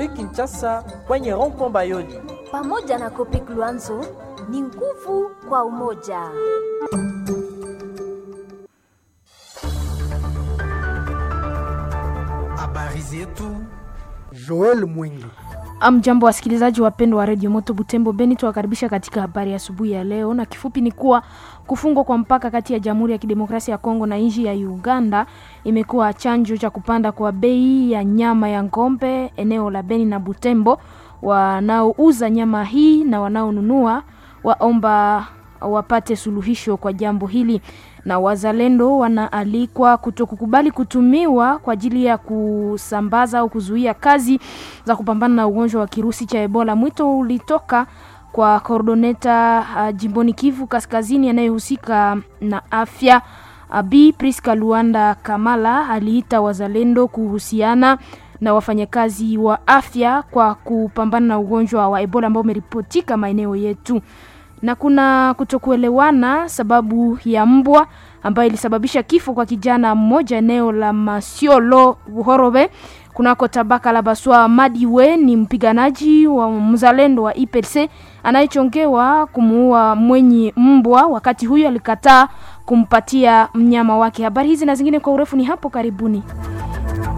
Muri Kinshasa kwenye rond-point Bayoli. Pamoja na Kopek Luanzo ni nguvu kwa umoja. Habari zetu. Joel Mwingi. Amjambo wasikilizaji wapendwa wa redio Moto Butembo Beni, tuwakaribisha katika habari ya asubuhi ya leo, na kifupi ni kuwa kufungwa kwa mpaka kati ya Jamhuri ya Kidemokrasia ya Kongo na nchi ya Uganda imekuwa chanjo cha kupanda kwa bei ya nyama ya ng'ombe eneo la Beni na Butembo. Wanaouza nyama hii na wanaonunua waomba wapate suluhisho kwa jambo hili, na wazalendo wanaalikwa kutokukubali kutumiwa kwa ajili ya kusambaza au kuzuia kazi za kupambana na ugonjwa wa kirusi cha Ebola. Mwito ulitoka kwa koordoneta uh, jimboni Kivu Kaskazini anayehusika na afya Abi Priska Luanda Kamala aliita wazalendo kuhusiana na wafanyakazi wa afya kwa kupambana na ugonjwa wa Ebola ambao umeripotika maeneo yetu na kuna kutokuelewana sababu ya mbwa ambayo ilisababisha kifo kwa kijana mmoja eneo la Masiolo Buhorobe kunako tabaka la Baswa. Madiwe ni mpiganaji wa mzalendo wa IPC anayechongewa kumuua mwenye mbwa, wakati huyo alikataa kumpatia mnyama wake. Habari hizi na zingine kwa urefu ni hapo karibuni.